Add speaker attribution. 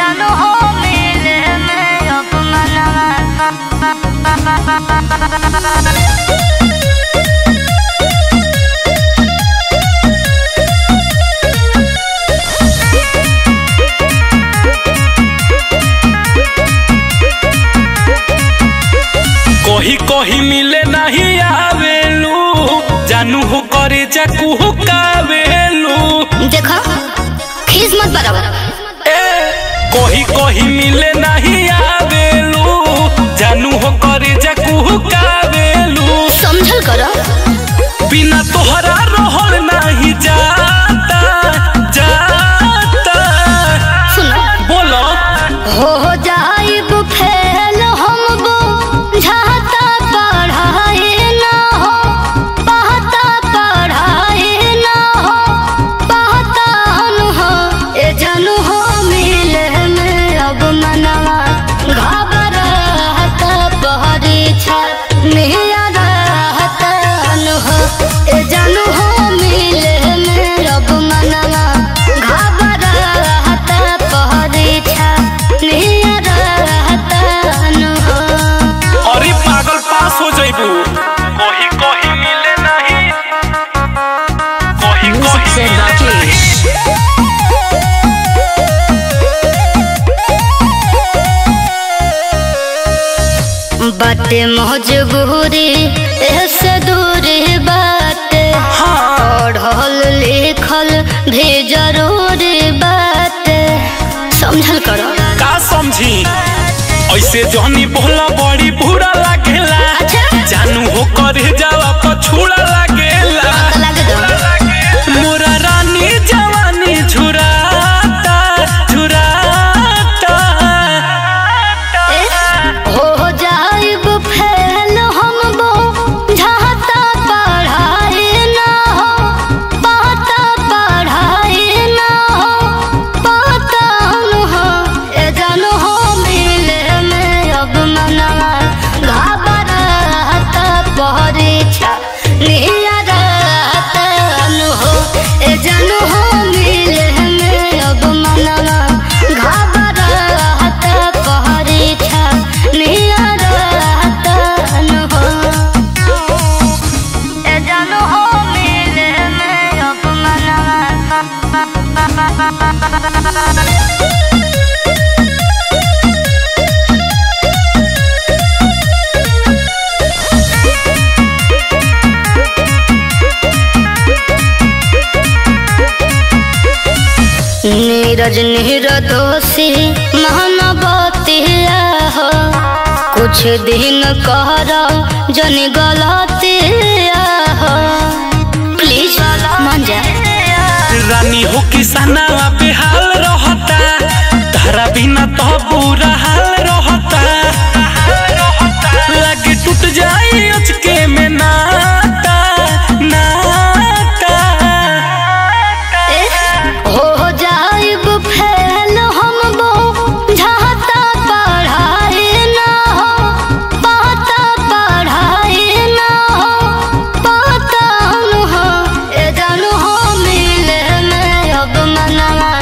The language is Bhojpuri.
Speaker 1: जानू हो मिले में अब
Speaker 2: कही कही मिले नहीं आवेलू जानू हो करे जा कुहू कावेलू
Speaker 1: देखो खीस मत बराबर
Speaker 2: ए कही कही मिले नहीं आवेलू जानू हो करे जा कुहू कावेलू
Speaker 1: समझल करो
Speaker 2: बिना तोहरा रहल नहीं जाता जाता
Speaker 1: सुनो
Speaker 2: बोलो
Speaker 1: हो जाइब फेल हम बुझाता पढ़ाई ना हो पढ़ता पढ़ाई ना हो पढ़ता हम हो ए जानू हो मिले में अब मनवा घबराहत परीक्षा मेरा रहत हो ए जानू हो मिले में अब मनवा घबराहत परीक्षा मेरा रहत हो
Speaker 2: अरे पागल पास हो जाइबू कही कही मिले नहीं कही कही मिले नहीं
Speaker 1: बाटे मजबूरी ऐसे दूरी बाटे
Speaker 2: हाँ
Speaker 1: पढ़ल लिखल भी जरूरी बाटे समझल करो
Speaker 2: का समझी ऐसे जहनी बोला बड़ी बुरा लागेला
Speaker 1: अच्छा।
Speaker 2: जानू हो करे जावा पछुड़ा लागेला
Speaker 1: लग दो
Speaker 2: मोरा रानी जवानी झुराता झुराता
Speaker 1: हो जाइब फेल हम बुझाता पढ़ाई ना हो पाता पढ़ाई ना हो पाता हम हो ए जानू हो मिले में अब मनवा घबराहत परीक्षा नियरत हो ए जानू हो मिले में अब मनवा घबराहत परीक्षा नियरत हो ए जानू हो मिले में अब मनवा नीरज निर्दोषी महानवतिया हो कुछ दिन कर जन गलतिया हो प्लीज मान जा
Speaker 2: रानी हो किसानवा बेहाल रहता तारा बिना तो बुरा हाल रहता लगे टूट जाई अचके में नाता नाता
Speaker 1: हो जाइब फेल हम बुझाता पढ़ाई ना हो पाता पढ़ाई ना हो पाता हम हो ए जानू हो मिले में अब मनवा